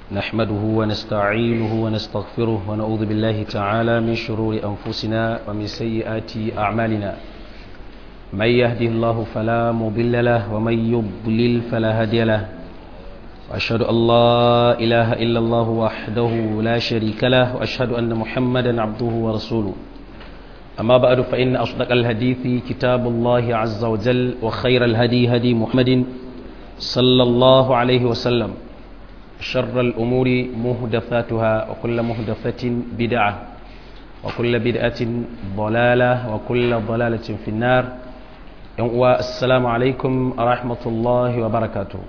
نحمده ونستعينه ونستغفره ونعوذ بالله تعالى من شرور أنفسنا ومن سيئات أعمالنا من يهده الله فلا مضل له ومن يضلل فلا هادي له وأشهد أن لا إله إلا الله وحده لا شريك له وأشهد أن محمدا عبده ورسوله أما بعد فإن أصدق الحديث كتاب الله عز وجل وخير الهدي هدي محمد صلى الله عليه وسلم شر الأمور مهدفاتها وكل مهدفة بدعة وكل بدعة ضلالة وكل ضلالة في النار السلام عليكم ورحمة الله وبركاته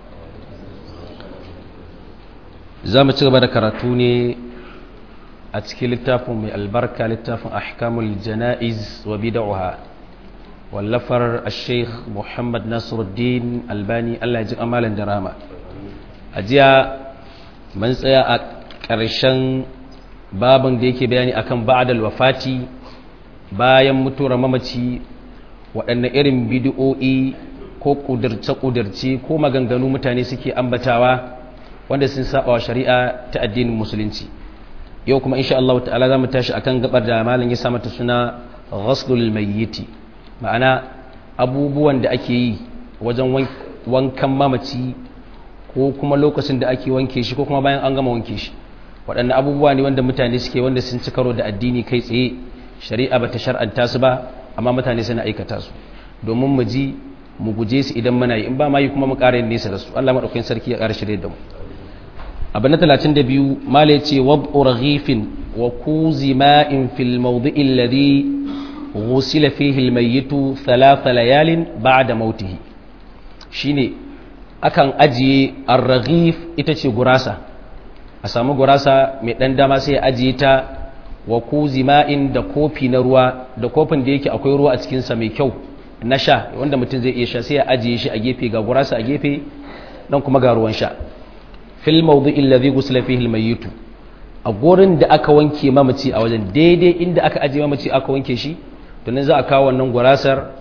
زامة تغبر كراتوني أتكي للتافن من البركة للتافن أحكام الجنائز وبدعها واللفر الشيخ محمد ناصر الدين الباني الله يجزي أمالا دراما أجيا من tsaya a ƙarshen babin da yake bayani akan ba'dal wafati bayan mutuwar mamaci waɗanne irin bid'o'i ko ƙudurce-ƙudurce ko maganganu mutane suke ambatawa wanda sun saba wa shari'a ta addinin musulunci yau kuma insha Allah ta'ala za mu tashi akan gabar da malam ya sa mata suna ghaslul mayyiti ma'ana abubuwan da ake yi wajen wankan mamaci ko kuma lokacin da ake wanke shi ko kuma bayan an gama wanke shi waɗannan abubuwa ne wanda mutane suke wanda sun ci karo da addini kai tsaye shari'a bata shar'anta su ba amma mutane suna aikata su domin mu ji mu guje su idan muna yi in ba ma yi kuma mu ƙara yin nesa da su Allah madaukakin sarki ya ƙara shirye da mu abu na 32 mala yace wab'u raghifin wa kuzi ma'in fil mawdi'i alladhi ghusila fihi al-mayyitu thalatha layalin ba'da mautihi shine akan ajiye ar-raghif ita ce gurasa a samu gurasa mai dan dama sai ajiye ta wa kuzi ma'in da kofi na ruwa da kofin da yake akwai ruwa a cikin sa mai kyau na sha wanda mutum zai iya sha sai ya ajiye shi a gefe ga gurasa a gefe dan kuma ga ruwan sha fil mawdu'il ladhi ghusila fihi al-mayyit a gurin da aka wanke mamaci a wajen daidai inda aka ajiye mamaci aka wanke shi to nan za a kawo wannan gurasar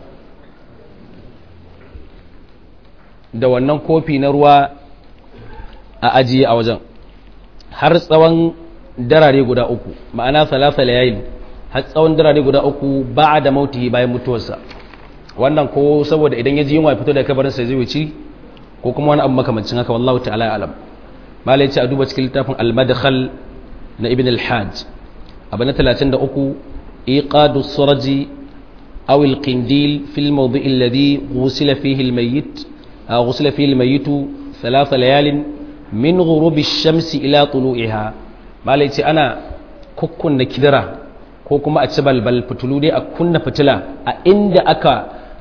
da wannan kofi na ruwa a ajiye a wajen har tsawon darare guda uku ma'ana salasa layalin har tsawon darare guda uku ba da mautihi bayan mutuwarsa wannan ko saboda idan ya ji yunwa fito da kabarinsa zai wuce ko kuma wani abu makamancin haka wallahu ta'ala alam malai ce a duba cikin littafin al-madkhal na ibn al-hajj abu na 33 iqadu suraji aw al-qindil fil mawdi' alladhi ghusila fihi al-mayyit ghusila fihi al-mayyit thalath layalin min ghurubi ash-shamsi ila tulu'iha malai ce ana kukkunna kidira ko kuma a ci balbal fitulu dai a kunna fitila a inda aka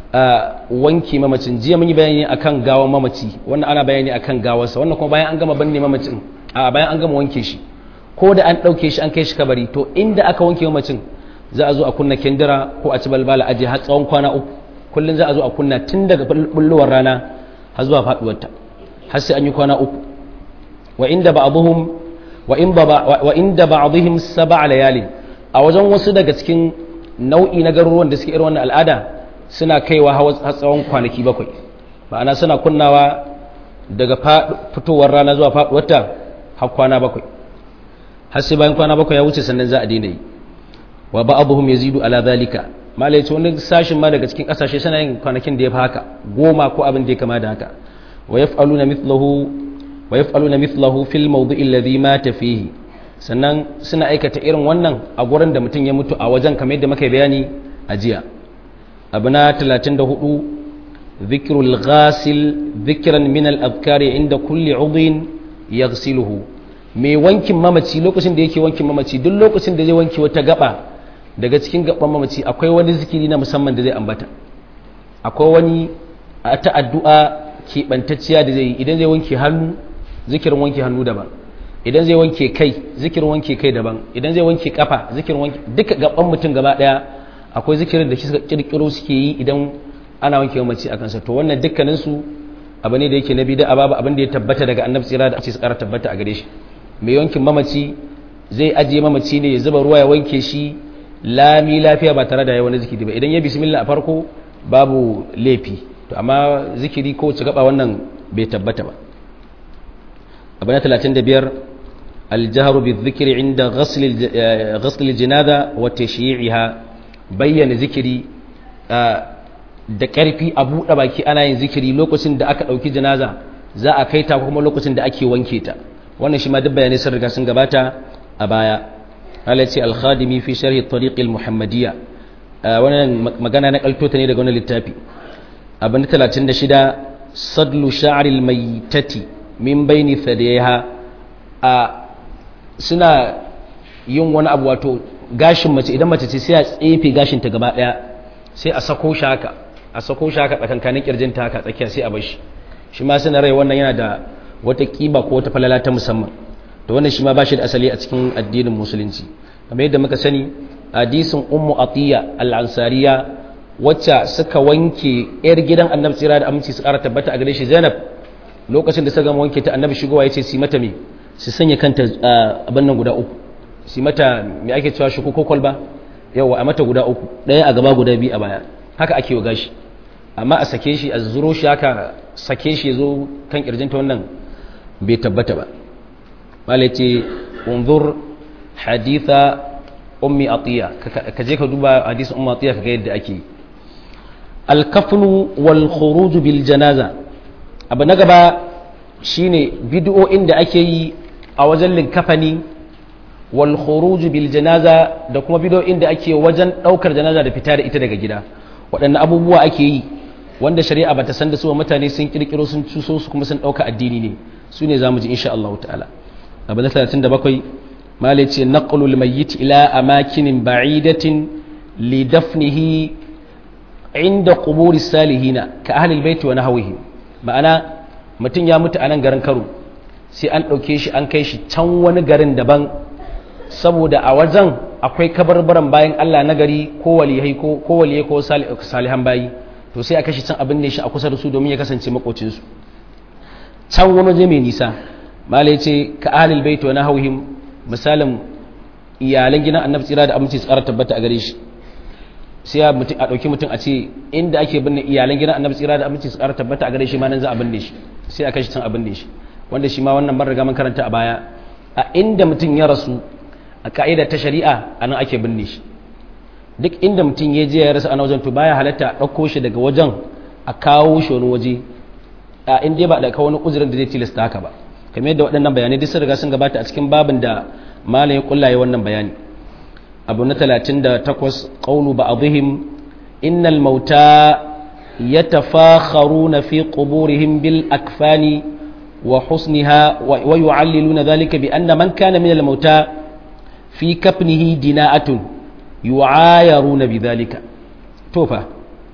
wanke mamacin jiya mun yi bayani akan gawan mamaci wannan ana bayani akan gawarsa wannan kuma bayan an gama banne mamacin a bayan an gama wanke shi ko da an ɗauke shi an kai shi kabari to inda aka wanke mamacin za a zo a kunna kendira ko a ci balbala aje har tsawon kwana uku kullum za a zo a kunna tun daga bulluwar rana har zuwa faduwarta har sai an yi kwana uku wa inda ba'dhum wa in wa inda ba'dihim sab'a layali a wajen wasu daga cikin nau'i na garuruwan da suke irin wannan al'ada suna kaiwa har tsawon kwanaki bakwai ma'ana suna kunnawa daga fitowar rana zuwa faduwarta har kwana bakwai har sai bayan kwana bakwai ya wuce sannan za a daina yi wa ba'dhum yazidu ala zalika malai ce wani sashin ma daga cikin kasashe suna yin kwanakin da ya fi haka goma ko abin da ya kama da haka wa yaf'aluna mithlahu wa yaf'aluna mithlahu fil mawdi'i alladhi mata fihi sannan suna aikata irin wannan a gurin da mutum ya mutu a wajen kamar yadda muka bayani a jiya abu na 34 zikirul ghasil zikiran min al-azkari inda kulli udhin yaghsiluhu mai wankin mamaci lokacin da yake wankin mamaci duk lokacin da zai wanke wata gaba daga cikin gaban mamaci akwai wani zikiri na musamman da zai ambata akwai wani ta addu'a keɓantacciya da zai yi idan zai wanke hannu zikirin wanke hannu daban idan zai wanke kai zikirin wanke kai daban idan zai wanke kafa zikirin wanke duka gaban mutum gaba daya akwai zikirin da suka kirkiro suke yi idan ana wanke mamaci a kansa to wannan dukkanin su abu ne da yake na bid'a babu abin da ya tabbata daga annabi tsira da ake tsara tabbata a gare shi mai wankin mamaci zai ajiye mamaci ne ya zuba ruwa ya wanke shi lami lafiya ba tare da ya wani zikiri ba idan ya bismillah a farko babu laifi to amma zikiri ko ci gaba wannan bai tabbata ba abu na 35 الجهر بالذكر عند غسل غسل الجنازة وتشييعها بين ذكري da ƙarfi a buɗe baki ana yin zikiri lokacin da aka ɗauki janaza za a kai ta kuma lokacin da ake wanke ta wannan shi ma duk bayanai sun riga sun gabata a baya halacci alkhadimi fi sharhi tariqil muhammadiyya wannan magana na kalto ta ne daga wannan littafi abin 36 sadlu sha'ril maitati min baini thadiyha a suna yin wani abu wato gashin mace idan mace ce sai a tsefe gashin ta gaba daya sai a sako shi haka a sako shi haka tsakankanin kirjinta haka tsakiya sai a bar shi shi ma suna rai wannan yana da wata kiba ko wata falala ta musamman to wannan shi ma ba shi da asali a cikin addinin musulunci kamar yadda muka sani hadisin ummu atiya al-ansariya wacce suka wanke yar gidan annabi tsira da aminci su kara tabbata a gare shi zainab lokacin da suka gama wanke ta annabi shigowa ya ce su mata me su sanya kanta abin nan guda uku su mata me ake cewa shi ko kwalba yawa a mata guda uku ɗaya a gaba guda biyu a baya haka ake wa gashi amma a sake shi a zuro shi haka sake shi ya zo kan kirjinta wannan bai tabbata ba malai ce unzur haditha ummi atiya ka je ka duba hadisin ummi atiya ka ga yadda ake alkafnu wal khuruj bil janaza abu na gaba shine bid'o'in da ake yi a wajen linkafani wal khuruj bil janaza da kuma bid'o'in da ake wajen daukar janaza da fita da ita daga gida waɗanne abubuwa ake yi wanda shari'a bata san da su mutane sun kirkiro sun cuso su kuma sun dauka addini ne su ne zamu ji insha Allah ta'ala abu na 37 malai ce naqlul mayyit ila amakinin ba'idatin li dafnihi inda quburi salihina ka ahli albayt wa nahwihi ma'ana mutum ya mutu a nan garin Kano sai an dauke shi an kai shi can wani garin daban saboda a wajen akwai kabarbaran bayan Allah na gari ko waliyai ko ko waliyai ko salihan bayi to sai a kashi can abin ne shi a kusa da su domin ya kasance makocin su can wani waje mai nisa malai ce ka ahlul bait wa nahwihim misalin iyalan gidan annabi tsira da aminci tsara tabbata a gare shi sai a ɗauki mutum a ce inda ake binne iyalan gidan annabi tsira da aminci tsara tabbata a gare shi ma nan za a binne shi sai a kashi can a binne shi wanda shi ma wannan ban riga man karanta a baya a inda mutum ya rasu a ka'ida ta shari'a a nan ake binne shi duk inda mutum ya je ya rasa ana wajen to baya halatta a ɗauko shi daga wajen a kawo shi wani waje a inda ba da kawo wani uzurin da zai tilasta haka ba kamar yadda waɗannan bayanai duk sun riga sun gabata a cikin babin da malam ya kullaye wannan bayani abu na 38 qawlu ba'dihim innal mauta yatafakharuna fi quburihim bil akfani wa husniha wa yu'alliluna dhalika bi anna man kana min al mauta fi kafnihi dina'atun yu'ayaruna bidhalika to fa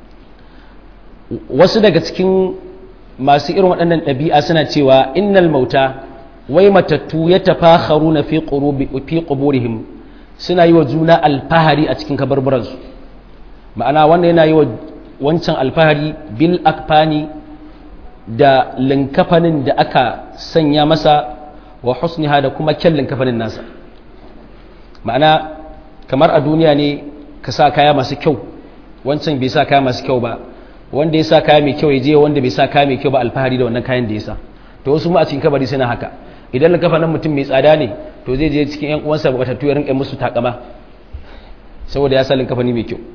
wasu daga cikin masu irin waɗannan ɗabi'a suna cewa innal mauta wai matattu ya tafakharu na fi ƙuburihim suna yi wa juna alfahari a cikin kabarburansu ma'ana wannan yana yi wa wancan alfahari bil akfani da linkafanin da aka sanya masa wa husniha da kuma kyan linkafanin nasa ma'ana kamar a duniya ne ka sa kaya masu kyau wancan bai sa kaya masu kyau ba wanda ya sa kaya mai kyau ya je wanda bai sa kaya mai kyau ba alfahari da wannan kayan da ya sa to wasu mu a cikin kabari suna haka idan na kafa nan mutum mai tsada ne to zai je cikin yan uwansa batattu ya rinka musu takama saboda ya sa linkafani mai kyau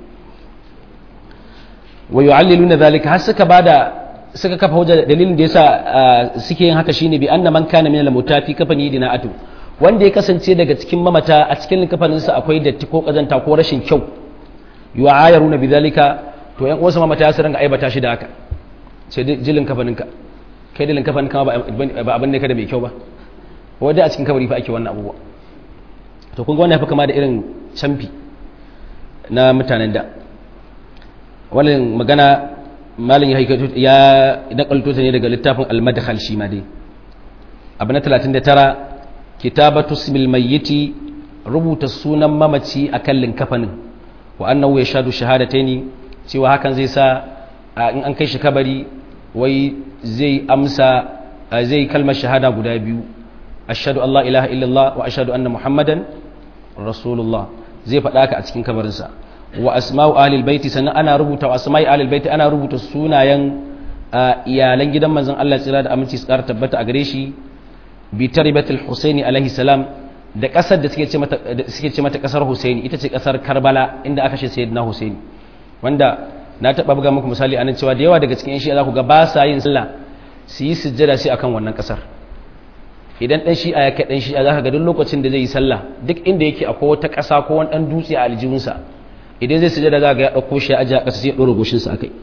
wa yu'alliluna zalika har suka bada suka kafa hujja dalilin da yasa suke yin haka shine bi anna man kana min al-mutafi kafani dina'atu wanda ya kasance daga cikin mamata a cikin linkafaninsa akwai datti ko kazanta ko rashin kyau yu'ayaruna bi zalika to yan uwansa mamata ya su rinka aibata shi da haka sai jilin kafaninka kai da linkafanin kama ba abin ne ka da mai kyau ba wadda a cikin kabari fa ake wannan abubuwa to kun ga wannan ya fi kama da irin camfi na mutanen da wannan magana malin ya nakalto ta ne daga littafin al-madkhal shi ma dai abu na 39 kitabatu ismil mayyiti rubuta sunan mamaci akan linkafanin wa annahu yashhadu shahadataini cewa hakan zai sa in an kai shi kabari wai zai amsa zai kalmar shahada guda biyu ashhadu Allah ilaha illallah wa ashhadu anna muhammadan rasulullah zai faɗa ka a cikin kabarinsa wa asma'u ahlil baiti sannan ana rubuta wa asma'i ahlil baiti ana rubuta sunayen iyalan gidan manzon Allah tsira da aminci su ƙara tabbata a gare shi bi taribatul husaini alaihi salam da kasar da suke ce mata suke ce mata kasar husaini ita ce kasar karbala inda aka ce sayyidina husaini wanda na taba buga muku misali anan cewa da yawa daga cikin shi za ku ga ba sa yin sallah su yi sujjada sai akan wannan kasar idan dan shi'a ya kai dan shi'a zaka ga duk lokacin da zai yi sallah duk inda yake akwai wata kasa ko wani dan dutse a aljihunsa idan zai sujjada za ga ya dauko shi a ƙasa sai ya dora goshin sa akai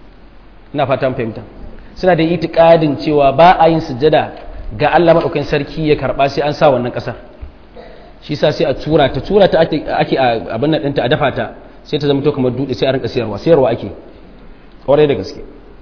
ina fatan fahimta suna da itikadin cewa ba a yin sujjada ga Allah madaukakin sarki ya karba sai an sa wannan kasar shi sa sai a tura ta tura ta ake ake abin nan ɗinta a dafa ta sai ta zama to kamar dutse sai a rinka sayarwa sayarwa ake kwarai da gaske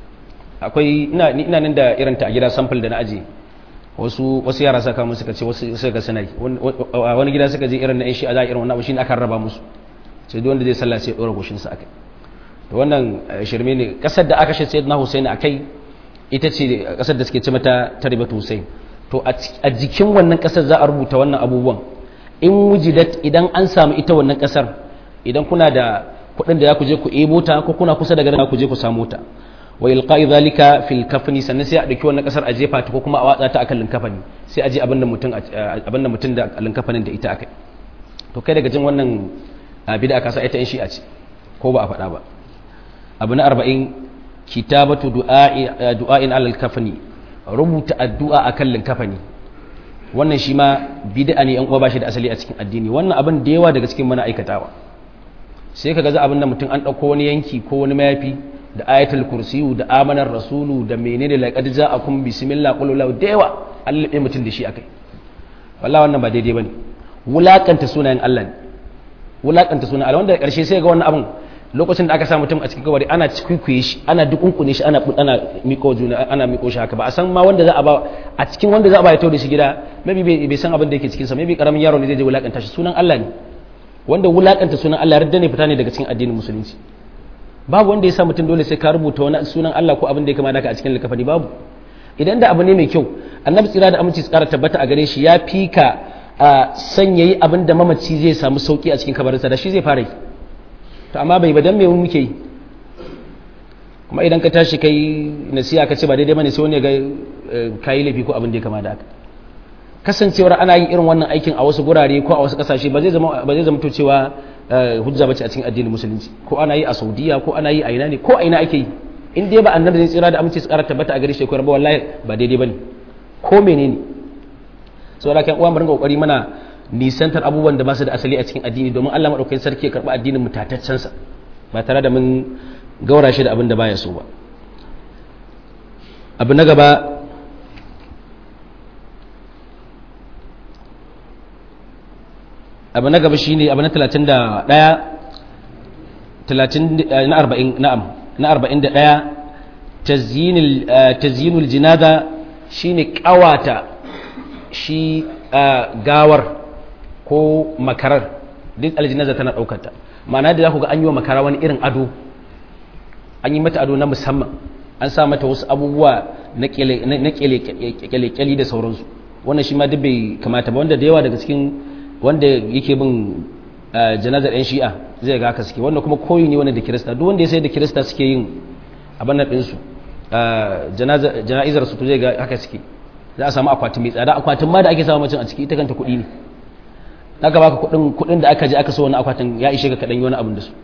akwai ina ina nan da irin ta a gida sample da na aje wasu wasu yara saka mun suka ce wasu suka suna yi wani gida suka je irin na yan shi a za irin wannan abu shine aka raba musu sai duk wanda zai sallah sai ya dora goshin sa akai to wannan shirme ne kasar da aka shi sayyidina Husaini akai ita ce kasar da suke ce mata taribatu Husain to a jikin wannan kasar za a rubuta wannan abubuwan in wujidat idan an samu ita wannan kasar idan kuna da kuɗin da za ku je ku ebo ta ko kuna kusa da garin ku je ku samu ta wa ilqa'i zalika fil kafani sannan sai a dauki wannan kasar a jefa ta ko kuma a watsa ta akan linkafani sai a je abin da mutum abin da mutum da linkafanin da ita akai to kai daga jin wannan bid'a ka sa ita in shi'a ce ko ba a faɗa ba abu na 40 kitabatu du'a'i du'a'in alal kafani rubuta addu'a akan linkafani wannan shi ma bid'a ne yan uwa ba shi da asali a cikin addini wannan abin da yawa daga cikin mana aikatawa sai kaga za abin da mutum an dauko wani yanki ko wani mayafi da ayatul kursiyu da amanar rasulu da menene laqad ja'akum bismillah qul la da yawa an labe mutum da shi akai wallahi wannan ba daidai bane wulakanta sunayen Allah ne wulakanta sunayen Allah wanda karshe sai ga wannan abin lokacin da aka sa mutum a cikin kabari ana cikuikuye shi ana dukunkune shi ana ana miko juna ana miko shi haka ba a san ma wanda za a ba a cikin wanda za a ba ya da shi gida maybe bai san abin da yake cikin sa maybe karamin yaro ne zai je wulakanta shi sunan Allah ne wanda wulakanta sunan Allah radda ne fita ne daga cikin addinin musulunci babu wanda ya sa mutum dole sai ka rubuta wani sunan Allah ko abin da ya kama ka a cikin likafani babu idan da abu ne mai kyau annabi tsira da aminci tsara tabbata a gare shi ya fi ka a sanya yi abin da mamaci zai samu sauki a cikin kabarinsa da shi zai fara yi to amma bai badan me muke yi kuma idan ka tashi kai nasiha ka ce ba daidai bane sai wani ga kayi laifi ko abin da ya kama da haka kasancewar ana yin irin wannan aikin a wasu gurare ko a wasu kasashe ba zai zama ba zai zama to cewa hujja bace a cikin addinin musulunci ko ana yi a Saudiya ko ana yi a ina ne ko a ina ake yi in dai ba annabi zai tsira da aminci su ƙara tabbata a gare shi ko ba wallahi ba daidai bane ko menene saboda kan uwa mu ringa kokari mana nisantar abubuwan da ba su da asali a cikin addini domin Allah madaukakin sarki ya karba addinin mu tataccen sa ba tare da mun gaura shi da abin da baya so ba abu na gaba abu na gaba shine abu na 31 30 na 40 na'am na 41 tazyinul tazyinul jinaza shine kawata shi gawar ko makarar duk aljinaza tana daukar ta ma'ana da za ku ga an yi wa makara wani irin ado an yi mata ado na musamman an sa mata wasu abubuwa na kyale-kyale da sauransu wannan shi ma duk bai kamata ba wanda da yawa daga cikin wanda yake bin janazar 'yan shi'a zai ga haka suke wanda kuma koyi ne wanda da kirista duk wanda ya sai da kirista suke yin abin nan ɗinsu jana'izar su to zai ga haka suke za a samu akwatin mai tsada akwatin ma da ake samu macin a ciki ita kanta kuɗi ne aka baka kuɗin kuɗin da aka je aka so wani akwatin ya ishe ka kaɗan yi wani abin da su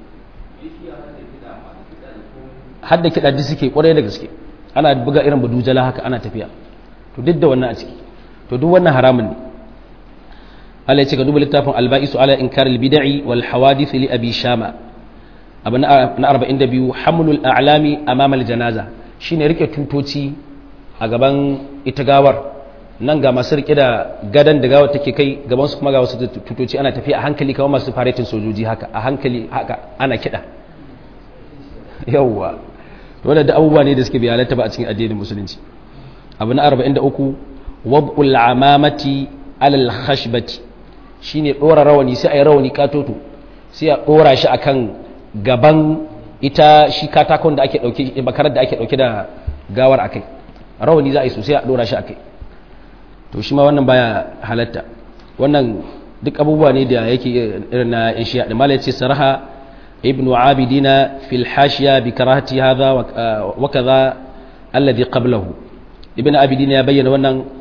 har da kiɗa duk suke ƙwarai da gaske ana buga irin badujala haka ana tafiya to duk da wannan a ciki to duk wannan haramun ne Allah ya ce ka duba littafin alba'isu ala inkaril bid'i wal hawadith li abi shama abu na 42 hamlul a'lami amama al janaza shine rike tutoci a gaban ita gawar nan ga masu rike da gadan da gawar take kai gaban su kuma ga wasu tutoci ana tafiya a hankali kamar masu faretin sojoji haka a hankali haka ana kida yawwa wanda da abubuwa ne da suke biyalata ba a cikin addinin musulunci abu na 43 wab'ul amamati alal khashbati shine dora rawani sai ayi rawani katoto sai a dora shi akan gaban ita shi katakon da ake dauke bakarar da ake dauke da gawar akai rawani za a yi sosai a dora shi akai to shi ma wannan baya halatta wannan duk abubuwa ne da yake irin na yan shi'a da malai ce saraha ibn abidina fil hashiya bi karahati hadha wa kaza alladhi qablahu ibn abidina ya bayyana wannan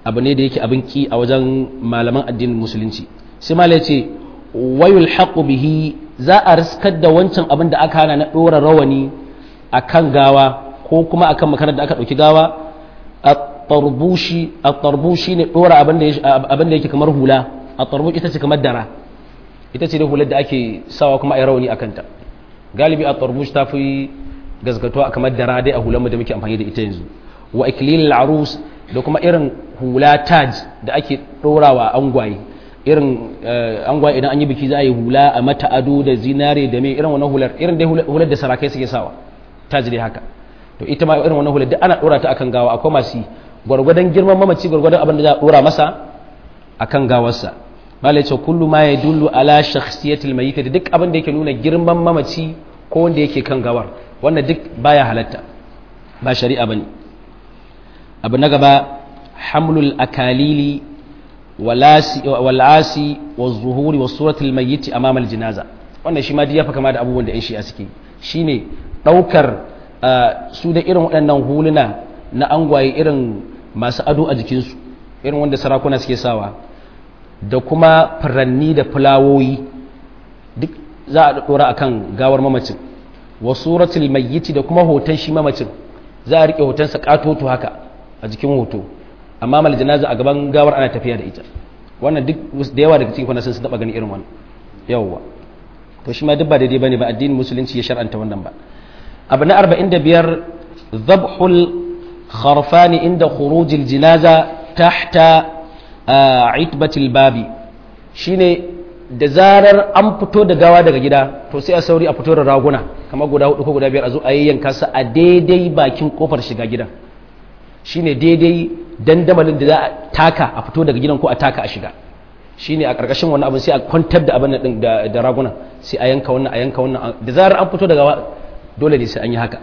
abu ne da yake abin ki a wajen malaman addinin musulunci sai malai ce wayul haqu bihi za a riskar da wancan abin da aka hana na dora rawani akan gawa ko kuma akan makarar da aka dauki gawa at-tarbushi at-tarbushi ne dora abin da abin da yake kamar hula at-tarbush ita ce kamar dara ita ce da hular da ake sawa kuma ai rawani akan ta galibi at-tarbush ta fi gazgatuwa kamar dara dai a hular mu da muke amfani da ita yanzu wa iklil arus da kuma irin hula taj da ake dorawa angwaye irin angwaye idan an yi biki za a yi hula a mata ado da zinare da mai irin wannan hular irin dai hular da sarakai suke sawa taj dai haka to ita ma irin wannan hular duk ana dora ta akan gawa akwai masu gwargwadon girman mamaci gwargwadon abin da za a dora masa akan gawarsa malai ce kullu ma yadullu ala shakhsiyatil mayyit da duk abin da yake nuna girman mamaci ko wanda yake kan gawar wannan duk baya halatta ba shari'a bane abu na gaba hamlul akalili wal'asi wa zuhuri wa suratul mayyiti amama aljinaza wannan shi ma ya fa kama da abubuwan da yan shi'a suke shine daukar su da irin waɗannan huluna na angwaye irin masu ado a jikinsu irin wanda sarakuna suke sawa da kuma furanni da fulawoyi duk za a dora akan gawar mamacin wa suratul mayyiti da kuma hoton shi mamacin za a rike hotonsa katoto haka a jikin hoto amma mal janaza a gaban gawar ana tafiya da ita wannan duk da yawa daga cikin kwanasin sun taba gani irin wannan yawwa to shi ma duk ba daidai bane ba addinin musulunci ya shar'anta wannan ba abu na 45 dhabhul kharfan inda khurujil jinaza tahta itbatil babi shine da zarar an fito da gawa daga gida to sai a sauri a fito da raguna kamar guda hudu ko guda biyar a zo a yayyanka su a daidai bakin kofar shiga gidan shine daidai dandamalin da za a taka a fito daga gidan ko a taka a shiga shine a ƙarƙashin wani abin sai a kwantar da abin din da raguna sai a yanka wannan a yanka wannan da zarar an fito daga dole ne sai an yi haka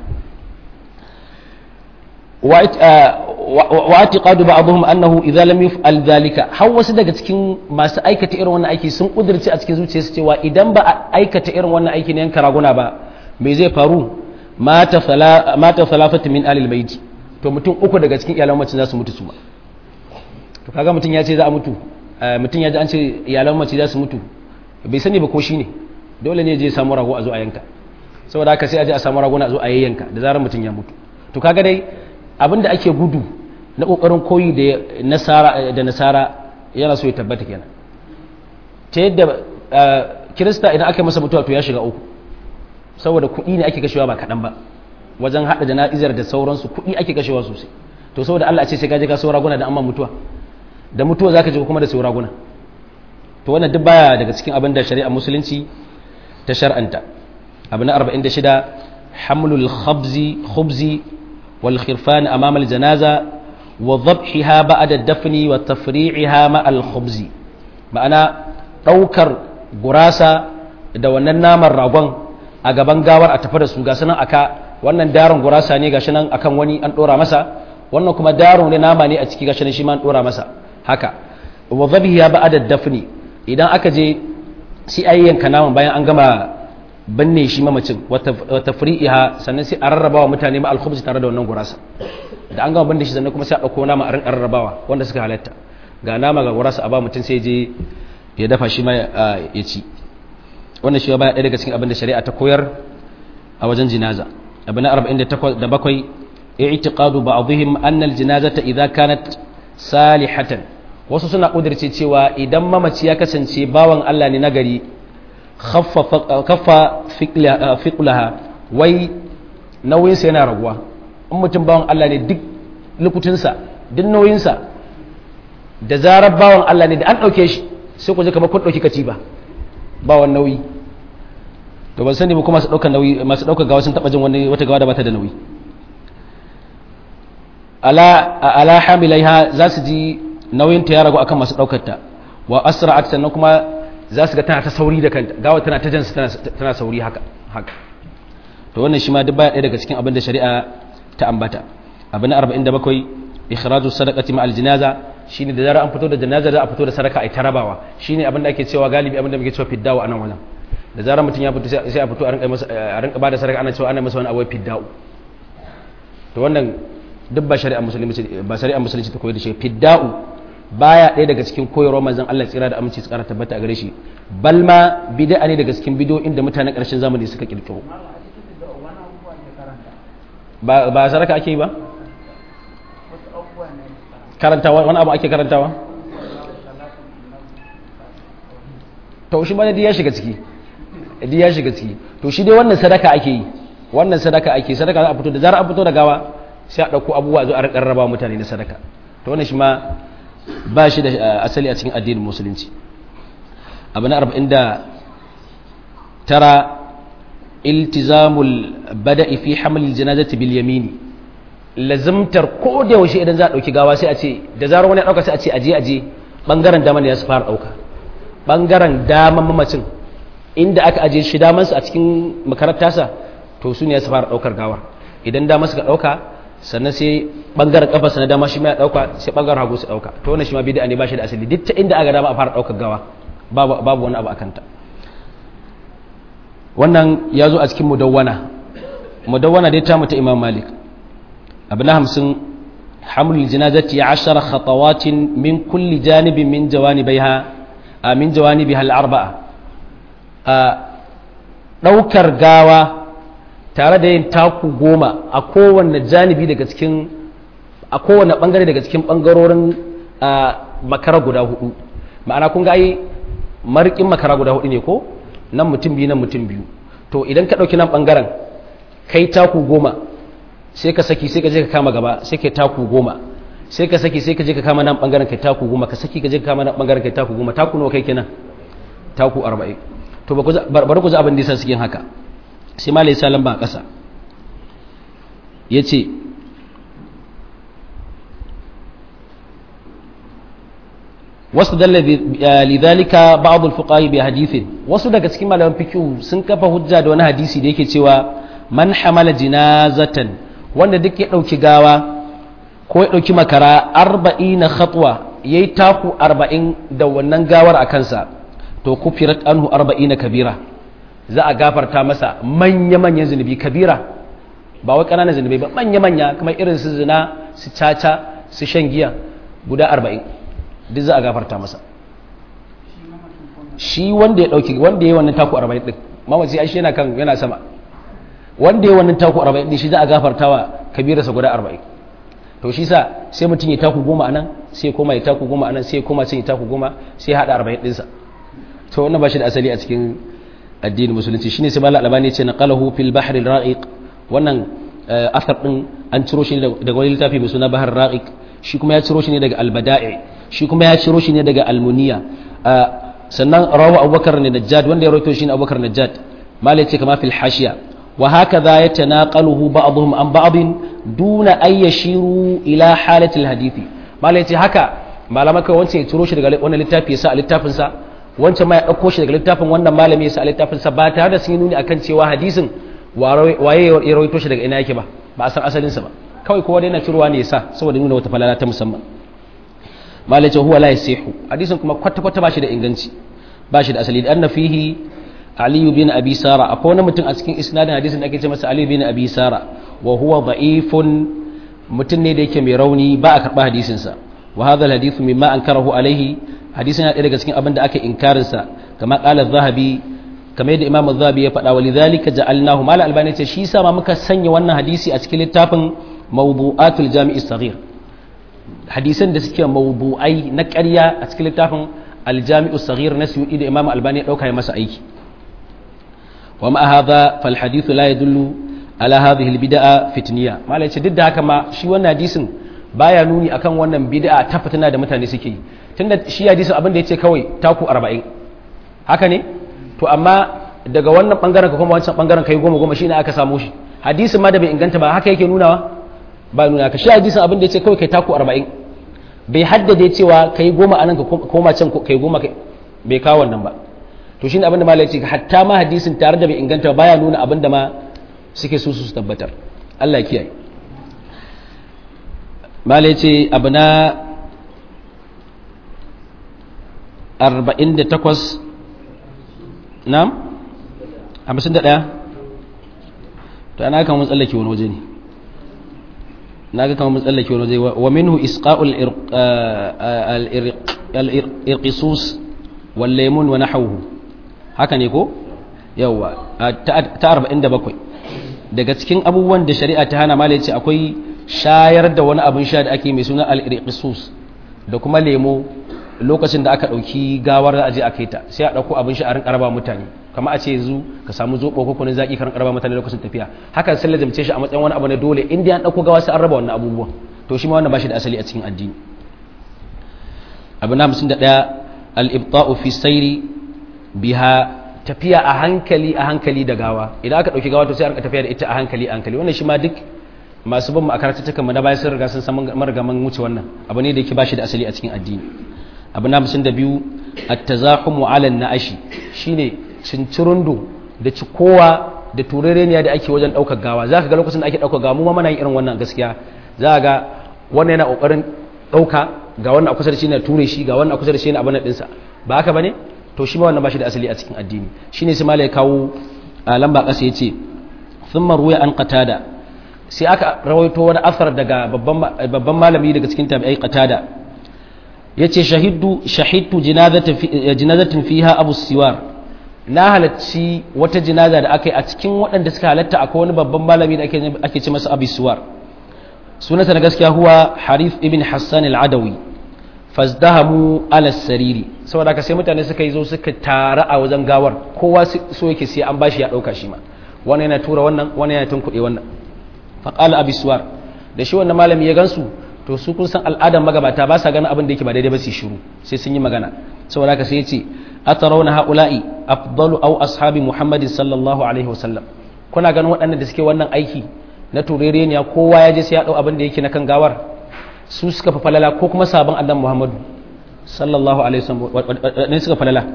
wa atiqadu ba'dhum annahu idza lam yuf'al dhalika har wasu daga cikin masu aikata irin wannan aiki sun kudirce a cikin zuciyarsu cewa idan ba a aikata irin wannan aiki ne yanka raguna ba me zai faru mata sala mata salafatu min alil baiti to mutum uku daga cikin iyalan mace za su mutu su ba to kaga mutum ya ce za a mutu mutum ya ji an ce iyalan mace za su mutu bai sani ba ko shi ne dole ne je samu rago a zo a yanka saboda haka sai a je a samu rago a zo a yayyanka da zarar mutum ya mutu to kaga dai abin da ake gudu na kokarin koyi da nasara da nasara yana so ya tabbata kenan ta yadda kirista idan aka masa mutuwa to ya shiga uku saboda kuɗi ne ake kashewa ba kaɗan ba wajen haɗa jana'izar da sauransu kuɗi ake kashewa sosai to saboda Allah ce sai ka je ka saura guna da amma mutuwa da mutuwa zaka je kuma da saura guna to wannan duk baya daga cikin abin da shari'a musulunci ta shar'anta abu na 46 hamlul khabzi khubzi wal khirfan amama al janaza wa dhabhiha ba'da dafni wa tafri'iha ma al khubzi ma'ana daukar gurasa da wannan naman ragon a gaban gawar a tafi da su ga sanan aka wannan daron gurasa ne gashi nan akan wani an dora masa wannan kuma daron ne nama ne a ciki gashi nan shi ma an dora masa haka wa dhabihi ya ba'da dafni idan aka je sai ayyanka naman bayan an gama binne shi mamacin wa tafri'iha sannan sai a rarrabawa mutane ma alkhubz tare da wannan gurasa da an gama binne shi sannan kuma sai a dauko nama a rinka rarrabawa wanda suka halatta ga nama ga gurasa a ba mutum sai je ya dafa shi ma ya ci wannan shi ba ɗaya daga cikin abin da shari'a ta koyar a wajen jinaza abu na 47 i'tiqadu ba'dihim anna al-janazata idza kanat salihatan wasu suna kudirce cewa idan mamaci ya kasance bawan Allah ne nagari khaffa fiqlaha wai nauyinsa yana raguwa in mutum bawan Allah ne duk lukutunsa duk nauyinsa da zarar bawan Allah ne da an ɗauke shi sai ku ji kamar kun ɗauki katiba bawan nauyi to ban sani ba kuma masu ɗaukar nauyi masu ɗaukar gawa sun taɓa jin wani wata gawa da bata da nauyi ala ala hamilaiha za su ji nauyin ta ya ragu akan masu ɗaukar ta wa asra'at sannan kuma za su ga tana ta sauri da kanta gawa tana ta jansu tana sauri haka haka to wannan shi ma duk baya ɗaya daga cikin abin da shari'a ta ambata abu na 47 ikhraju sadaqati ma aljinaza shine da zarar an fito da janaza za a fito da sadaka ai tarabawa shine abin da ake cewa galibi abin da muke cewa fiddawa anan wajen da zarar mutum ya fito sai a fito a rinka masa a rinka bada sadaka ana cewa ana masa wani abu fidda'u to wannan duk ba shari'a musulunci ba shari'a musulunci ta koyar da shi fidda'u baya ɗaya daga cikin koyarwar manzon Allah tsira da aminci tsara tabbata a gare shi balma bid'a ne daga cikin bidiyoyin da mutanen ƙarshen zamani suka kirkiro ba ba saraka ake yi ba karantawa wani abu ake karantawa to shi ma dai ya shiga ciki dai ya shiga ciki to shi dai wannan sadaka ake yi wannan sadaka ake sadaka za a fito da zarar a fito da gawa sai a ɗauko abubuwa zo a rarraba mutane na sadaka to wannan shi ma ba shi da asali a cikin addinin musulunci abu na arba'in da tara iltizamul bada'i fi hamlil janazati bil yamini lazimtar ko da yaushe idan za a dauki gawa sai a ce da zarar wani ya dauka sai a ce aje aje bangaren dama ne ya su fara dauka bangaren daman mamacin inda aka aje shi daman su a cikin makarantar sa to su ne ya su fara daukar gawar idan dama suka dauka sannan sai bangaren kafarsa na dama shi ma ya dauka sai bangaren hagu su dauka to wannan shi ma bid'a ne ba shi da asali duk ta inda aka dama a fara daukar gawa babu babu wani abu akan ta wannan ya zo a cikin mudawwana mudawwana dai ta mutu imam malik abu na hamsin hamlul janazati ya ashara khatawatin min kulli janibin min jawanibaiha a min jawanibiha al-arba'a a daukar gawa tare da yin taku goma a kowanne janibi daga cikin a kowanne bangare daga cikin bangarorin makara guda hudu ma'ana kun ga ai marikin makara guda hudu ne ko nan mutum biyu nan mutum biyu to idan ka ɗauki nan ɓangaren kai taku goma sai ka saki sai ka je ka kama gaba sai ka taku goma sai ka saki sai ka je ka kama nan ɓangaren kai taku goma ka saki ka je ka kama nan ɓangaren kai taku goma taku nawa kai kenan taku arba'in to bari ku ji abin da yasa suke haka sai ma lai salam ba a ƙasa ya ce wasu dalla lidhalika ba'd al-fuqaha bi hadithin wasu daga cikin malaman fiqh sun kafa hujja da wani hadisi da yake cewa man hamala jinazatan wanda duk ya dauki gawa ko ya dauki makara 40 khatwa yayi taku 40 da wannan gawar a kansa to kufirat anhu 40 kabira za a gafarta masa manya manyan zunubi kabira ba wai kananan zunubi ba manya manya kamar irin su zina su caca su shan giya guda 40 duk za a gafarta masa shi wanda ya dauki wanda ya wannan taku 40 din mamaci ai shi yana kan yana sama wanda ya wannan taku 40 din shi za a gafarta wa kabirarsa guda 40 to shi sa sai mutum ya taku goma anan sai koma ya taku goma anan sai koma sai ya taku goma sai ya hada 40 din sa to wannan ba shi da asali a cikin addinin musulunci shine sai malal albani ya ce naqalahu fil bahr al ra'iq wannan athar din an ciro shi daga wani littafi mai suna bahar ra'iq shi kuma ya ciro shi ne daga al bada'i shi kuma ya ciro shi ne daga almuniya sannan rawa abubakar ne najjad wanda ya rawaito shi ne abubakar najjad malai ce kama fil hashiya wa hakaza yatanaqaluhu ba'dhum an ba'dhin duna ay yashiru ila halati al hadithi malai ce haka malama kai wancan ya ciro shi daga wannan littafi ya sa a littafin sa wancan ma ya dauko shi daga littafin wannan malami ya sa a littafin sa ba tare da sun yi nuni akan cewa hadisin waye ya rawaito shi daga ina yake ba ba a san asalin sa ba kawai kowa dai na cirowa ne ya sa saboda nuna wata falala ta musamman malace huwa la yasihu hadisin kuma kwata kwata bashi da inganci bashi da asali da anna fihi ali bin abi sara akwai wani mutum a cikin isnadin hadisin da ake ce masa ali bin abi sara wa huwa da'ifun mutum ne da yake mai rauni ba a karba hadisin sa wa hadha alhadith mimma ankarahu alaihi hadisin yana daga cikin abin da aka inkarin sa kama qala zahabi kamar yadda imam zahabi ya faɗa walidhalika ja'alnahu mal albani ce shi sa ma muka sanya wannan hadisi a cikin littafin mawdu'atul jami'i saghir hadisan da suke mawdu'ai na ƙarya a cikin littafin aljami'u saghir na suyudi da imam albani ya dauka ya masa aiki wa ma hadha fal hadithu la yadullu ala hadhihi al bid'a fitniya malai ce duk da haka ma shi wannan hadisin baya nuni akan wannan bid'a ta fitina da mutane suke yi tunda shi hadisin abin da yace kawai taku 40 haka ne to amma daga wannan bangaren ka kuma wancan bangaren kai goma goma shine aka samu shi hadisin ma da bai inganta ba haka yake nunawa ba nuna ka shi hadisin abin da ya ce kawai kai taku arba'in bai haddade cewa kai goma anan ka koma can kai goma bai kawo wannan ba to shine abin da malai ce hatta ma hadisin tare da bai inganta baya nuna abin da ma suke so su tabbatar Allah ya kiyaye malai ce abu na 48 nam 51 to ana kan mun tsallake wani waje ne na ga kamar tsallake wani zai wa minhu isqa'ul al-irqisus wal laymun wa nahawhu haka ne ko yawa ta 47 daga cikin abubuwan da shari'a ta hana malai ce akwai shayar da wani abin sha da ake mai suna al-irqisus da kuma lemo lokacin da aka dauki gawar da aje a kai ta sai a dauko abin sha a rinka raba mutane kamar a ce yanzu ka samu zobo ko kunin zaki ka rinka raba mutane lokacin tafiya hakan sai lazimce shi a matsayin wani abu ne dole inda an dauko gawa sai an raba wannan abubuwan to shi ma wannan bashi da asali a cikin addini abu na 51 al-ibta'u fi sayri biha tafiya a hankali a hankali da gawa idan aka dauki gawa to sai a rinka tafiya da ita a hankali a hankali wannan shi ma duk masu bin makarantar mu na bayan sun riga sun san margaman wuce wannan abu ne da yake bashi da asali a cikin addini abu na 52 at-tazahumu 'ala an-na'ashi shine cincirundo da cikowa da turereniya da ake wajen daukar gawa zaka ga lokacin da ake daukar gawa mu ma muna yin irin wannan gaskiya za ga wannan yana kokarin dauka ga wannan a kusa da shi na ture shi ga wannan a kusa da shi na abin dinsa ba haka bane to shi ma wannan bashi da asali a cikin addini shine sai malai kawo lamba kasa yace thumma ruya an qatada sai aka rawaito wani asar daga babban malami daga cikin tabi'ai qatada yace shahiddu shahidtu jinazatin fiha abu siwar na halarci wata jinaza da aka yi a cikin waɗanda suka halatta akwai wani babban malami da ake ce masa abu siwar sunansa na gaskiya huwa harif ibn hassan al-adawi fazdahamu ala sariri saboda haka sai mutane suka yi zo suka tara a wajen gawar kowa so yake sai an bashi ya ɗauka shi ma wannan yana tura wannan wannan yana tunkuɗe wannan faƙala abisuwar da shi wannan malami ya gansu to su kun san al'adar magabata ba sa ganin abin da yake ba daidai ba su shiru sai sun yi magana saboda haka sai ya ce atarawna haula'i afdalu aw ashabi muhammadin sallallahu alaihi wasallam kuna ganin waɗannan da suke wannan aiki na turereniya kowa ya je sai ya dau abin da yake na kan gawar su suka fa falala ko kuma sabon annabi muhammadu sallallahu alaihi wasallam ne suka falala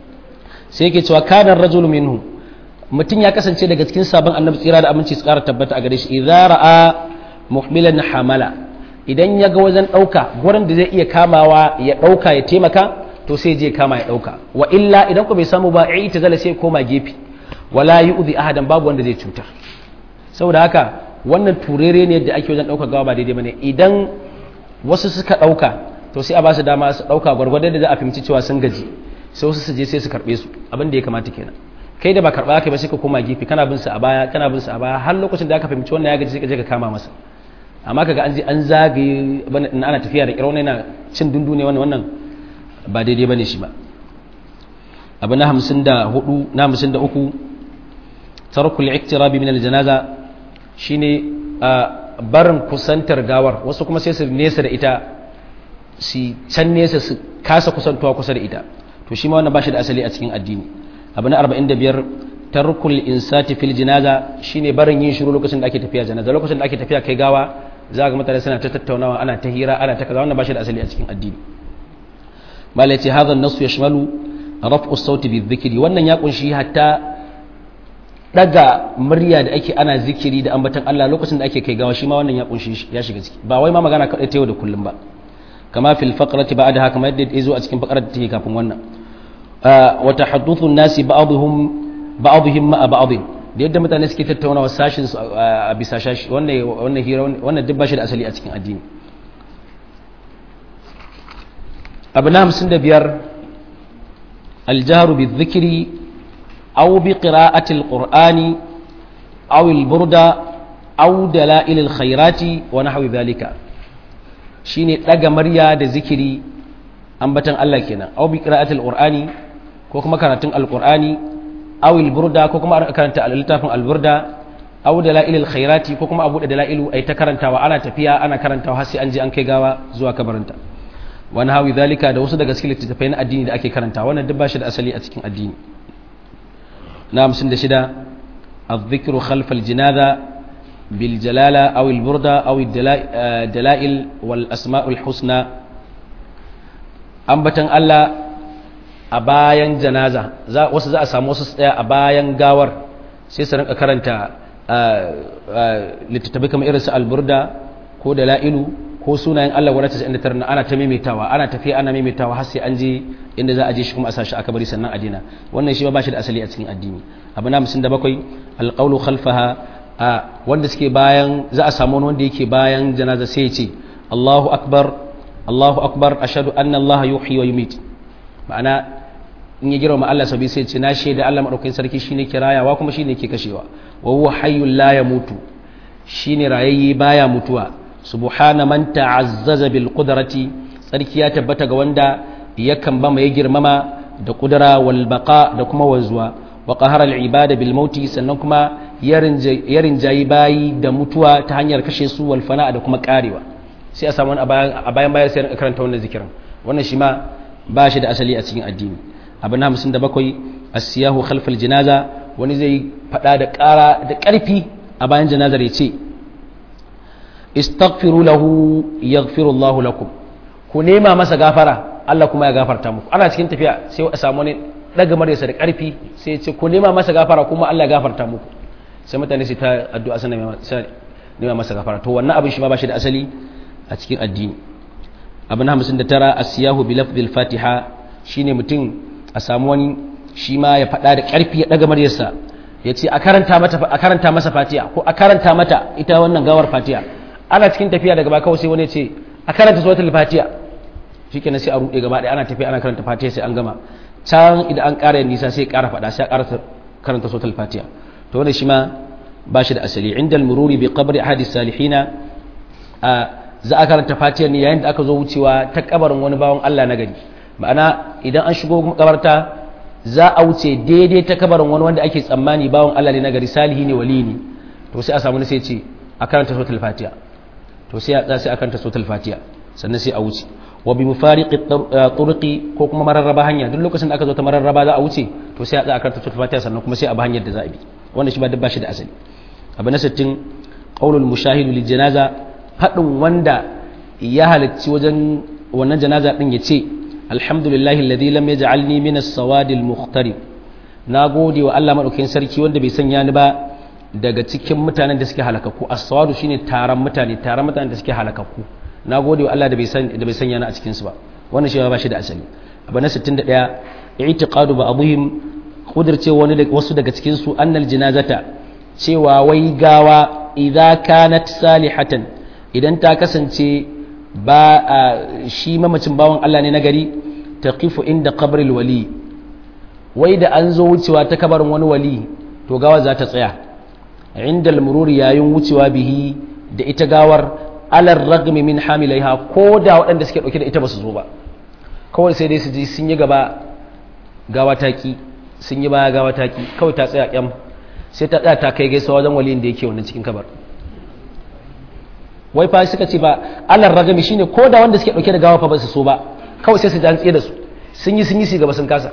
sai yake cewa kana rajulu minhu mutum ya kasance daga cikin sabon annabi tsira da aminci su kara tabbata a gare shi idza ra'a muhmilan hamala idan ya ga wajen dauka gurin da zai iya kamawa ya dauka ya taimaka to sai je kama ya dauka wa illa idan ku bai samu ba ai ta zala sai koma gefe wala yu'zi ahadan babu wanda zai cutar saboda haka wannan turere ne da ake wajen dauka gawa ba daidai bane idan wasu suka dauka to sai a ba su dama su dauka gwargwadon da za a fahimci cewa sun gaji sai wasu su je sai su karbe su abin da ya kamata kenan kai da ba karba kai ba sai ka koma gefe kana bin su a baya kana bin su a baya har lokacin da aka fahimci wannan ya gaji sai ka je ka kama masa amma kaga an je an zagaye in ana tafiya da kirau yana cin dundu ne wannan wannan ba daidai bane shi ba abu na 54 na 53 tarkul iktirabi min aljanaza shine barin kusantar gawar wasu kuma sai su nesa da ita su can nesa su kasa kusantuwa kusa da ita to shi ma wannan ba shi da asali a cikin addini abu na 45 tarkul insati fil janaza shine barin yin shiru lokacin da ake tafiya janaza lokacin da ake tafiya kai gawa za ga mutane suna ta tattaunawa ana ta hira ana ta kaza wannan ba shi da asali a cikin addini mala yace hadha an-nass yashmalu raf'u as-sauti bi-dhikri wannan ya kunshi hatta daga murya da ake ana zikiri da ambatan Allah lokacin da ake kai gawa shi ma wannan ya kunshi ya shiga ciki ba wai ma magana kadai ta yau da kullum ba kama fil faqrati ba'daha kamar yadda ya zo a cikin faqrar da take kafin wannan wa tahaddathu an-nasi ba'dhum ba'dhum ma'a ba'd da yadda mutane suke tattauna sashin a bisa shashi wannan wannan hira wannan duk bashi da asali a cikin addini abu na 55 al-jahru bi-dhikri aw bi qira'ati al-qur'ani aw al-burda aw dalail al-khairati wa nahwi dhalika shine daga murya da zikiri ambatan Allah kenan aw bi qira'ati al-qur'ani ko kuma karatun al-qur'ani aw al-burda ko kuma karanta littafin al-burda aw dalail al-khairati ko kuma abu da dalailu ai ta karantawa ana tafiya ana karantawa har sai an je an kai gawa zuwa kabarinta wani hawi zalika da wasu daga cikin littattafai na addini da ake karanta wannan duk bashi da asali a cikin addini na hamsin da shida الذكر خلف الجنازة بالجلالة أو البردة أو الدلائل والأسماء الحسنى أنبتن الله أبايا جنازة wasu za a samu wasu tsaya a bayan gawar sai su rinka karanta littattafai kamar irin su alburda ko dala'ilu ko sunayen Allah wani 99 ana ta maimaitawa ana tafiya ana maimaitawa har sai an je inda za a je shi kuma a sashi aka bari sannan a dina wannan shi ba shi da asali a cikin addini abu na 57 alqawlu khalfaha a wanda suke bayan za a samu wanda yake bayan janaza sai ya ce Allahu akbar Allahu akbar ashhadu anna Allah yuhyi wa yumit ma'ana in ya girma Allah sabi sai ce na shaida Allah madaukakin sarki shine ke rayawa kuma shine ke kashewa wa huwa hayyul la yamutu shine rayayye baya mutuwa subhana man ta'azzaza bil qudrati sarki ya tabbata ga wanda yakan ba mai girmama da kudura wal baqa da kuma wanzuwa wa qahara al ibada bil mauti sannan kuma ya rinjayi bayi da mutuwa ta hanyar kashe su wal fana da kuma karewa sai a samu a bayan bayan sai karanta wannan zikirin wannan shi ma ba shi da asali a cikin addini abu na hamsin da bakwai asiyahu khalfal jinaza wani zai faɗa da ƙara da ƙarfi a bayan janazar ya ce istaghfiru lahu yaghfiru Allahu lakum ku nema masa gafara Allah kuma ya gafarta muku ana cikin tafiya sai a samu ne daga maryarsa da ƙarfi sai ya ce ku nema masa gafara kuma Allah ya gafarta muku sai mutane su ta addu'a sana nema masa gafara to wannan abin shi ma ba shi da asali a cikin addini abu na hamsin da tara asiyahu bi lafzil fatiha shine mutum a samu wani shi ma ya faɗa da ƙarfi ya ɗaga maryarsa ya ce a karanta masa fatiha ko a karanta mata ita wannan gawar fatiha ana cikin tafiya daga baka sai wani ce a karanta suratul fatiha shikenan sai a ruɗe gaba ɗaya ana tafiya ana karanta fatiha sai an gama can idan an ƙara nisa sai ƙara faɗa sai a ƙara karanta suratul fatiha to wannan shi ma ba shi da asali inda al-mururi bi qabri ahadi salihina a za a karanta fatiha ne yayin da aka zo wucewa ta kabarin wani bawan Allah na gari ma'ana idan an shigo makabarta za a wuce daidai ta kabarin wani wanda ake tsammani bawan Allah ne na gari salihi ne wali ne to sai a samu sai ce a karanta suratul fatiha to sai a sai a karanta suratul fatiha sannan sai a wuce wa bi mufariqi turqi ko kuma mararraba hanya duk lokacin da aka zo ta mararraba za a wuce to sai a tsaya karanta suratul fatiha sannan kuma sai a ba hanyar da za a bi wannan shi ba duk ba shi da asali abu na 60 qaulul mushahidu lil janaza fadin wanda ya halarci wajen wannan janaza din ya ce alhamdulillahi alladhi lam yaj'alni min as-sawadi al-mukhtarib nagode wa Allah madaukakin sarki wanda bai sanya ni ba daga cikin mutanen da suke halakakku as-sawadu shine taron mutane taron mutanen da suke halakakku nagode wa Allah da bai san da bai sanya ni a cikin su ba wannan shi ba shi da asali abu na 61 i'tiqadu ba'dihim kudirce wani wasu daga cikin su annal janazata cewa wai gawa idza kanat salihatan idan ta kasance ba shi mamacin bawan Allah ne na gari ta kifu inda kabaril wali wai da an zo wucewa ta kabarin wani wali to gawa za ta tsaya inda almururi yayin wucewa bihi da ita gawar alar ragmi min hamilaiha ko da waɗanda suke ɗauke da ita ba su zo ba kawai sai dai su ji sun yi gaba gawa taki sun yi baya gawa taki kawai ta tsaya kyam sai ta tsaya ta kai gaisa wajen waliyin da yake wannan cikin kabar wai fa suka ce ba alar ragami shine ko da wanda suke dauke da gawa fa ba su so ba kawai sai su tsaye da su sun yi sun yi su gaba sun kasa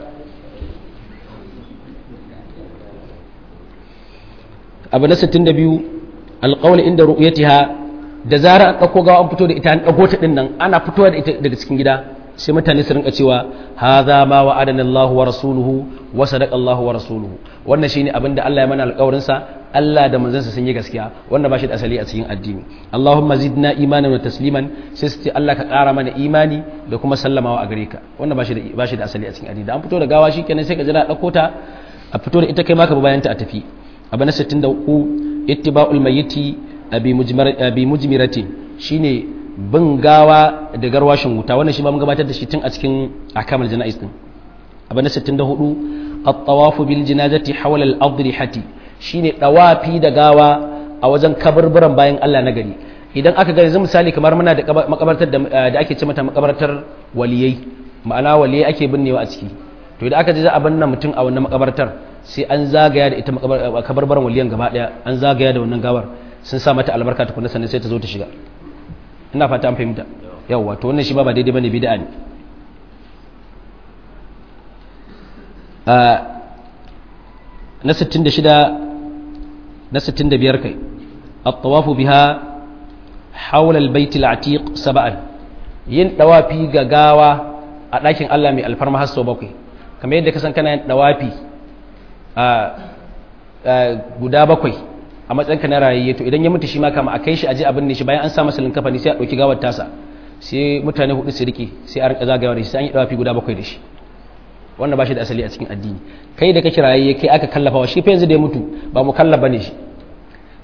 abu na 62 alqawl inda ru'yatiha da zara an dauko gawa an fito da ita an dago ta din nan ana fitowa da ita daga cikin gida sai mutane su rinka cewa hadha ma wa'adana Allah wa rasuluhu wa sadaqa Allah wa rasuluhu wannan shine abinda Allah ya mana alƙawarin sa Allah da manzansa sun yi gaskiya wanda ba shi da asali a cikin addini Allahumma zidna imanan wa tasliman sai su ce Allah ka ƙara mana imani da kuma sallamawa a gare ka wanda ba shi da ba shi da asali a cikin addini da an fito da gawa shikenan sai ka jira dauko ta a fito da ita kai ma ka bayan ta a tafi abu na 63 ittiba'ul mayyiti abi mujmar abi mujmirati shine bin gawa da garwashin wuta wannan shi ba mun gabatar da shi tun a cikin akamal jana'is din abu na 64 at-tawafu bil janazati hawla al-adrihati shine dawafi da gawa a wajen kaburburan bayan Allah na gari idan aka ga yanzu misali kamar muna da makabartar da ake ce mata makabartar waliyai ma'ana waliyai ake binnewa a ciki to idan aka je za a binne mutum a wannan makabartar sai an zagaya da ita kabarbaran waliyan gaba daya an zagaya da wannan gawar sun sa mata albarka tukunna sannan sai ta zo ta shiga ina fata an fahimta yawwa to wannan shi ba ba daidai bane bid'a ne na 66 na 65 kai at-tawafu biha hawla al-bayt al-atiq sab'an yin dawafi ga gawa a ɗakin Allah mai alfarma har sau bakwai kamar yadda ka san kana yin dawafi a guda bakwai a matsayin ka na rayayye to idan ya mutu shi ma kama a kai shi aje abin ne shi bayan an sa masa linkafa ne sai a ɗauki gawar tasa sai mutane hudu su rike sai a rinka zagawa da shi sai an yi dawafi guda bakwai da shi wannan ba shi da asali a cikin addini kai da kake rayayye kai aka kallafa wa shi fa yanzu da ya mutu ba mu kallafa ne shi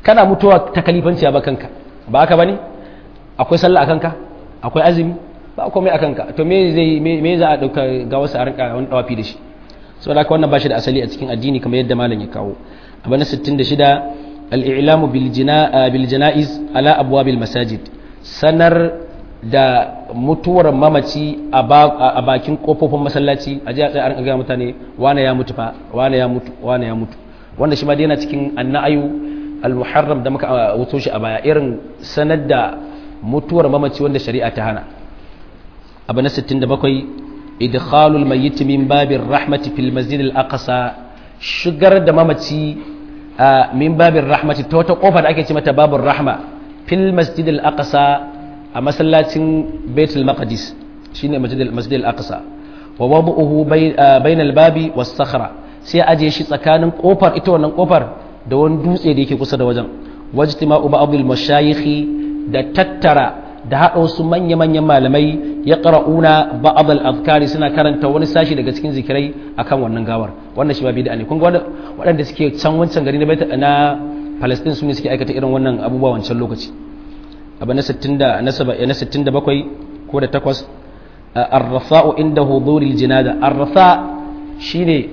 kana mutuwa ta kalifanci ba kanka ba haka bane akwai sallah a kanka akwai azumi ba komai a kanka to me zai me za a dauka ga wasu a rinka wani dawafi da shi saboda haka wannan ba shi da asali a cikin addini kamar yadda malam ya kawo abu na 66 al-i'lamu bil jina bil janaiz ala abwabil masajid sanar da mutuwar mamaci a bakin kofofin masallaci a ji a tsaye a ga mutane wane ya mutu fa wane ya mutu wane ya mutu wanda shi ma dai yana cikin annayu al-muharram da muka wuto shi a baya irin sanar da mutuwar mamaci wanda shari'a ta hana abu na 67 idkhalul mayyit min babir rahmati fil masjid al-aqsa shigar da mamaci min babir rahmati ta wata kofa da ake ce mata babur rahma fil masjid al-aqsa a masallacin baitul maqdis shine masjid al-aqsa wa wadu'uhu bainal babi was sakhra sai aje shi tsakanin kofar ita wannan kofar da wani dutse da yake kusa da wajen wajtima'u ba'd al-mashayikh da tattara da haɗa wasu manya-manyan malamai ya ƙara'una ba'ad al-azkari suna karanta wani sashi daga cikin zikirai akan wannan gawar wannan shi ba bid'a ne kun ga waɗanda suke can wancan gari na Palestine su ne suke aikata irin wannan abubuwa wancan lokaci abu na 60 da na 67 ko da 8 ar-rafa'u inda huduril jinaza ar-rafa shine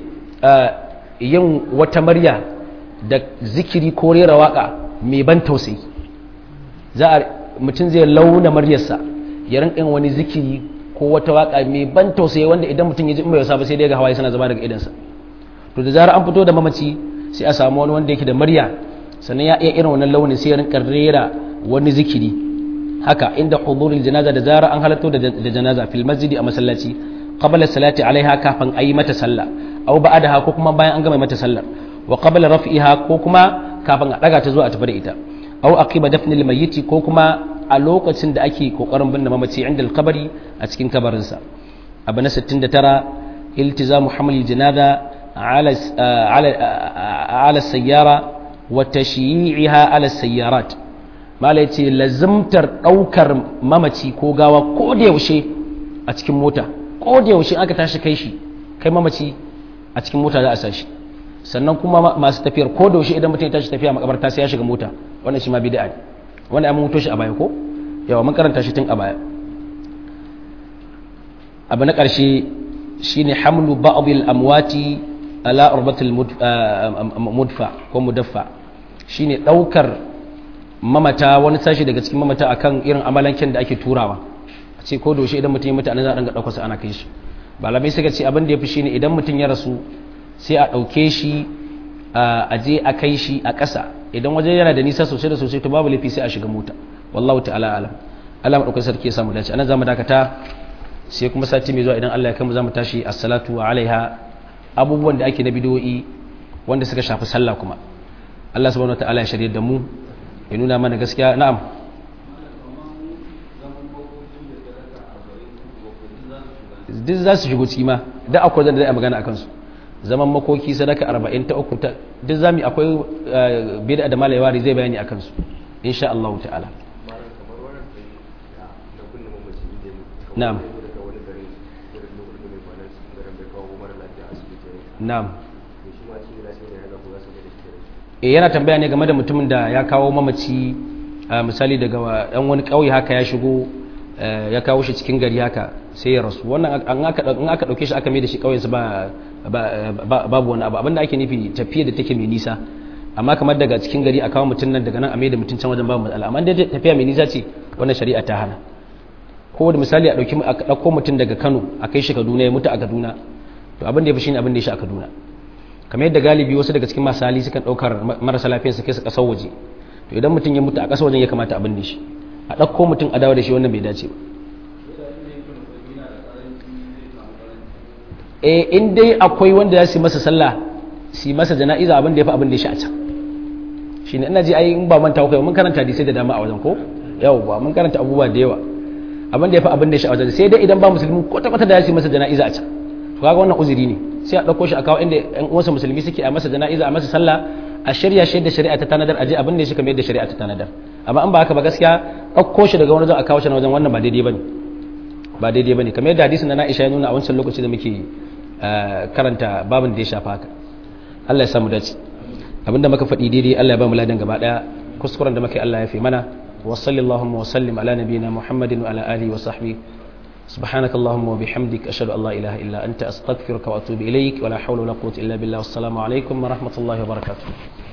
yin wata marya da zikiri ko rera waka mai ban tausayi za a mutum zai launa maryarsa ya rinka wani zikiri ko wata waka mai ban tausayi wanda idan mutum ya ji mai wasa ba sai dai ga hawaye suna zama daga idansa to da zarar an fito da mamaci sai a samu wani wanda yake da murya sannan ya iya irin wannan launin sai ya rinka rera wani zikiri haka inda hudurul janaza da zarar an halatto da janaza fil masjidi a masallaci qabla salati alaiha kafin ayi mata sallah aw ba'daha ko kuma bayan an gama mata sallar wa qabla raf'iha ko kuma kafin a daga ta zuwa a tafi da ita aw aqiba dafnil mayyiti ko kuma a lokacin da ake kokarin binne mamaci inda alkabari a cikin kabarinsa abu na 69 iltizamu hamlil janaza ala ala sayyara wa tashyi'iha ala sayyarat mala yace lazimtar daukar mamaci ko gawa ko da yaushe a cikin mota ko da yaushe aka tashi kai shi kai mamaci a cikin mota za a sashi sannan kuma masu tafiyar ko da yaushe idan mutum ya tashi tafiya makabarta sai ya shiga mota wannan shi ma bid'a ne wanda an mutu shi a baya ko yawa mun karanta shi tun a baya abu na ƙarshe shine hamlu ba'dil amwati ala urbatil mudfa ko mudaffa shine daukar mamata wani sashi daga cikin mamata akan irin amalanken da ake turawa a ce ko doshe idan mutum ya mutu anan za a dinga daukar sa ana kai shi malamai suka ce abin da yafi shine idan mutum ya rasu sai a dauke shi a je a kai shi a ƙasa idan waje yana da nisa sosai da sosai to babu laifi sai a shiga mota wallahu ta'ala alam Allah madaukakin sarki ya samu dace anan zamu dakata sai kuma sati mai zuwa idan Allah ya kai mu zamu tashi as-salatu alaiha abubuwan da ake na bidoyi wanda suka shafi sallah kuma Allah subhanahu wataala ya shirye da mu ya nuna mana gaskiya na'am duk za su shigo ciki ma da akwai zan da zai magana akan su zaman makoki sadaka arba'in ta uku ta duk zami akwai bida da malayawari zai bayani akan su insha Allah ta'ala na'am na'am eh yana tambaya ne game da mutumin da ya kawo mamaci misali daga yan wani kauye haka ya shigo ya kawo shi cikin gari haka sai ya rasu wannan an aka dauke shi aka mai da shi kauyensa ba babu wani abu abinda ake nufi tafiya da take mai nisa amma kamar daga cikin gari a kawo mutum nan daga nan a mai da mutum can wajen babu matsala amma dai tafiya mai nisa ce wannan shari'a ta hana ko da misali a dauki a dauko mutum daga Kano a kai shi Kaduna ya mutu a Kaduna to abin da ya fi shine abin da ya shi a Kaduna kamar yadda galibi wasu daga cikin masu hali sukan daukar marasa lafiya su kai su kasar waje to idan mutum ya mutu a kasar wajen ya kamata abin da shi a dauko mutum a dawo da shi wannan bai dace ba e in dai akwai wanda ya su masa sallah su masa jana'iza abin da ya fi abin da ya sha a can shi ne ina ji ai in ba manta kai mun karanta hadisai da dama a wajen ko yau ba mun karanta abubuwa da yawa abin da ya fi abin da ya sha a wajen sai dai idan ba musulmi ko ta da ya su masa jana'iza a can to kaga wannan uzuri ne sai a dauko shi a kawo inda ƴan uwansa musulmi suke a masa jana'iza a masa sallah a shirya shi da shari'a ta tanadar aje abin da ya shi kamar yadda shari'a ta tanadar amma in ba haka ba gaskiya ɗauko shi daga wani wajen a kawo shi na wajen wannan ba daidai bane ba daidai bane kamar yadda hadisin na Aisha ya nuna a wancan lokaci da muke karanta babin da ya shafa haka Allah ya samu dace abinda muka faɗi daidai Allah ya ba mu ladan gaba daya kuskuren da muke Allah ya fi mana wa sallallahu wa sallim ala nabiyyina Muhammadin wa ala alihi wa sahbihi سبحانك اللهم وبحمدك أشهد أن لا إله إلا أنت أستغفرك وأتوب إليك ولا حول ولا قوة إلا بالله والسلام عليكم ورحمة الله وبركاته